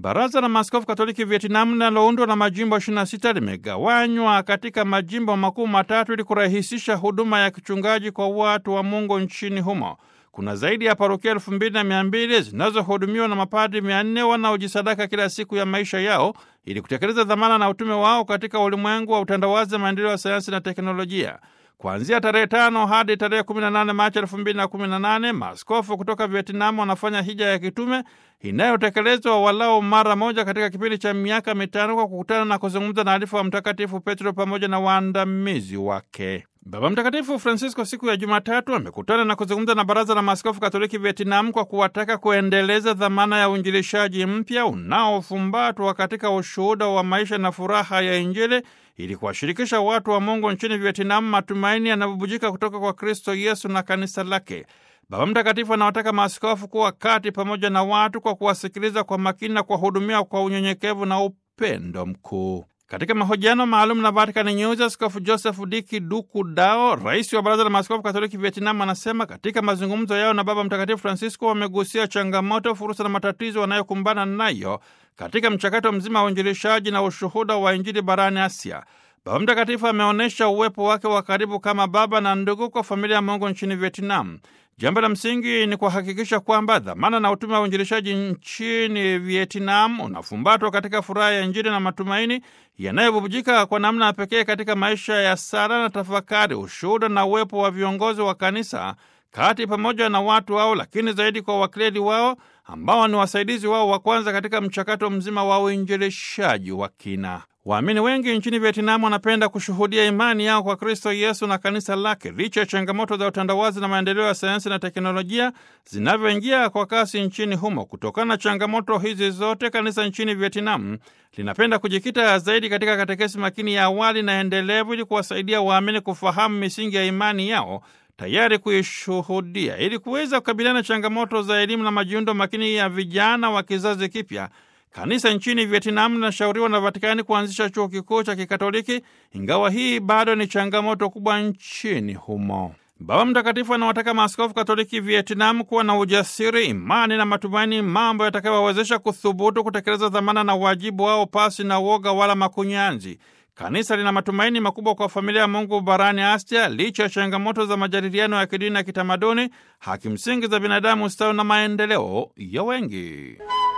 Baraza la Maaskofu Katoliki Vietnam linaloundwa na majimbo 26 limegawanywa katika majimbo makuu matatu ili kurahisisha huduma ya kichungaji kwa watu wa Mungu nchini humo. Kuna zaidi ya parokia elfu mbili na mia mbili zinazohudumiwa na mapadri mia nne wanaojisadaka kila siku ya maisha yao ili kutekeleza dhamana na utume wao katika ulimwengu wa utandawazi, maendeleo ya sayansi na teknolojia. Kuanzia tarehe tano hadi tarehe 18 Machi elfu mbili na kumi na nane maaskofu kutoka Vietnam wanafanya hija ya kitume inayotekelezwa walau mara moja katika kipindi cha miaka mitano kwa kukutana na kuzungumza na alifu wa Mtakatifu Petro pamoja na waandamizi wake. Baba Mtakatifu Francisco siku ya Jumatatu amekutana na kuzungumza na Baraza la Maaskofu Katoliki Vietnam kwa kuwataka kuendeleza dhamana ya uinjilishaji mpya unaofumbatwa katika ushuhuda wa maisha na furaha ya Injili ili kuwashirikisha watu wa Mungu nchini Vietnam matumaini yanayobubujika kutoka kwa Kristo Yesu na kanisa lake. Baba Mtakatifu anawataka maaskofu kuwa kati pamoja na watu kwa kuwasikiliza kwa makini na kuwahudumia kwa unyenyekevu na upendo mkuu. Katika mahojiano maalum na Vatican News, Askofu Joseph Diki Duku Dao, rais wa Baraza la Maaskofu Katoliki Vietnam, anasema katika mazungumzo yao na Baba Mtakatifu Francisco wamegusia changamoto, fursa na matatizo wanayokumbana nayo katika mchakato mzima wa uinjilishaji na ushuhuda wa Injili barani Asia. Baba Mtakatifu ameonyesha uwepo wake wa karibu kama baba na ndugu kwa familia ya Mungu nchini Vietnam. Jambo la msingi ni kuhakikisha kwamba dhamana na utume wa uinjilishaji nchini Vietnam unafumbatwa katika furaha ya Injili na matumaini yanayobubujika kwa namna ya pekee katika maisha ya sala na tafakari, ushuhuda na uwepo wa viongozi wa kanisa kati pamoja na watu wao, lakini zaidi kwa wakleri wao ambao ni wasaidizi wao wa kwanza katika mchakato mzima wa uinjilishaji wa kina. Waamini wengi nchini Vietnam wanapenda kushuhudia imani yao kwa Kristo Yesu na kanisa lake, licha ya changamoto za utandawazi na maendeleo ya sayansi na teknolojia zinavyoingia kwa kasi nchini humo. Kutokana na changamoto hizi zote, kanisa nchini Vietnam linapenda kujikita zaidi katika katekesi makini ya awali na endelevu, ili kuwasaidia waamini kufahamu misingi ya imani yao tayari kuishuhudia. Ili kuweza kukabiliana na changamoto za elimu na majiundo makini ya vijana wa kizazi kipya, kanisa nchini Vietnam linashauriwa na Vatikani kuanzisha chuo kikuu cha Kikatoliki, ingawa hii bado ni changamoto kubwa nchini humo. Baba Mtakatifu anawataka maaskofu Katoliki Vietnam kuwa na ujasiri, imani na matumaini, mambo yatakayowawezesha kuthubutu kutekeleza dhamana na wajibu wao pasi na uoga wala makunyanzi. Kanisa lina matumaini makubwa kwa familia ya Mungu barani Asia, licha ya changamoto za majadiliano ya kidini na kitamaduni, haki msingi za binadamu, ustawi na maendeleo ya wengi.